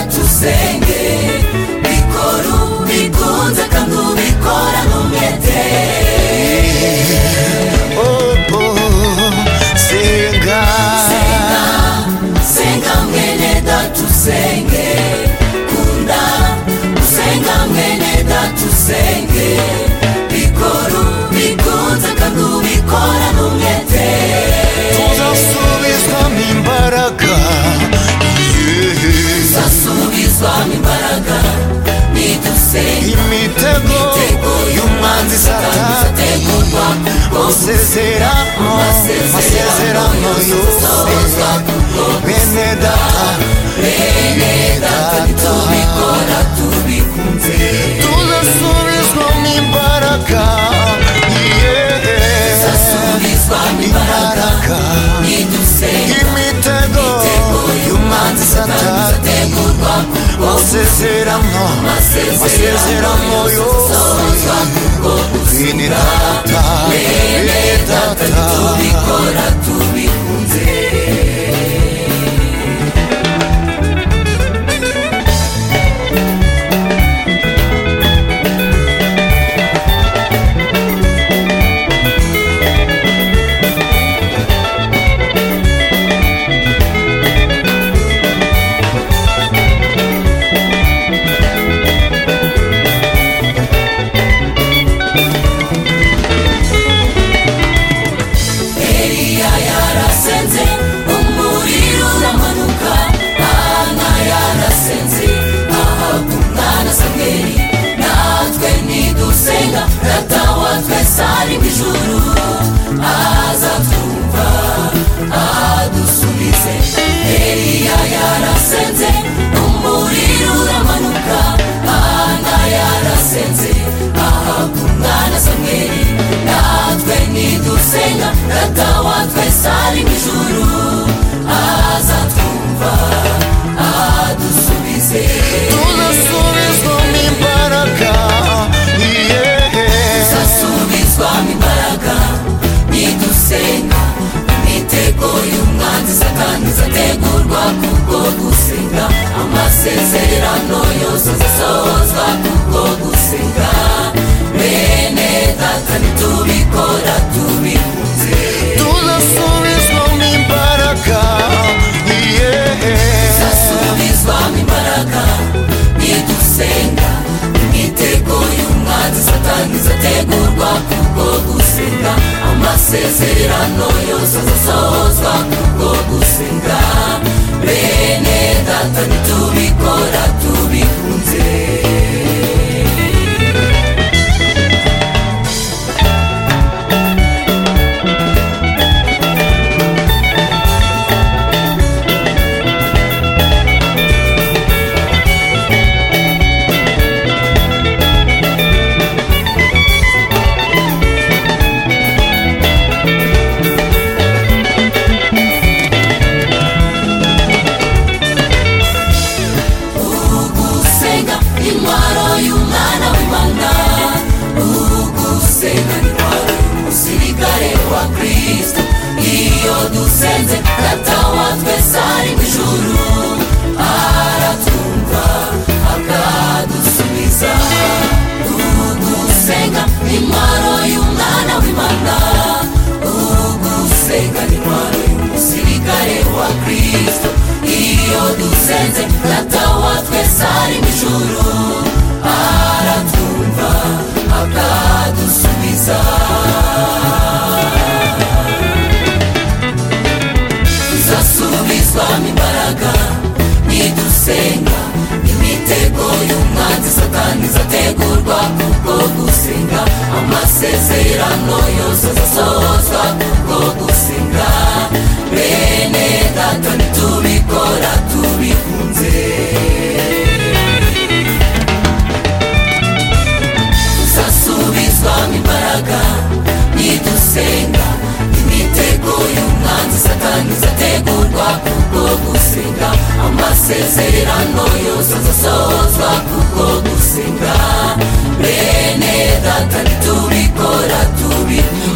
usenge bikora ubikunze kandi ubikoraho umwete oh, oh, senga senga mwene data usenge kunda usenga mwene data usenge bikora ubikunze kandi ubikoraho umwete tuzasubizwamo imbaraga yeah. zasubizwamo imbaraga nidusenga imitego y'umwanzi satani izategurwa bose masezerano masezerano yose bene data bene data nitubikora tubikunze tuzasubizwamo imbaraga yeah. zasubizwamo imbaraga imbaraga nidusenga imitego y'umwanzi satani izategurwa bose masezerano masezerano yose bene data bene data tubikora tubikunze Eliya yarasenze umuriro uramanuka Ana yarasenze ahabwa umwana Samweli natwe nidusenga data wa twese ari mu ijuru azatwumva adusubize Eliya yarasenze umuriro uramanuka Ana yarasenze ahabwa umwana Samweli natwe nidusenga data wa twese ari mu ijuru azatwumva adusubize tuzasubizwamo imbaraga yeah. zasubizwamo imbaraga nidusenga imitego y'umwanzi satani izategurwa kubwo gusenga amasezerano yose azasohozwa kubwo gusenga bene data nitubikora tubikunze tuzasubizwamo imbaraga yeah. zasubizwamo imbaraga nidusenga imitego y'umwanzi satani izategurwa kubwo gusenga amasezerano yose azasohozwa kubwo gusenga bene data nitubikora tubikunze ugusenga intwaro y'umwana w'imana ugusenga intwaro umusirikare wa kristo iyo dusenze data wa twese ari mu ijuru aratwumva akadusubiza ugusenga intwaro y'umwana w'imana ugusenga intwaro y'umusirikare wa kristo iyo dusenze data wa twese ari mu ijuru aratwumva akadusubiza tuzasubizwamo imbaraga nidusenga imitego y'umwanzi satani izategurwa kubwo gusenga amasezerano yose azasohozwa kubwo gusenga bene data nitubikora tubikunze tuzasubizwamo imbaraga nidusenga imitego y'umwanzi satani izategurwa kubwo gusenga amasezerano yose azasohozwa kubwo gusenga bene data ntitubikora tubikunze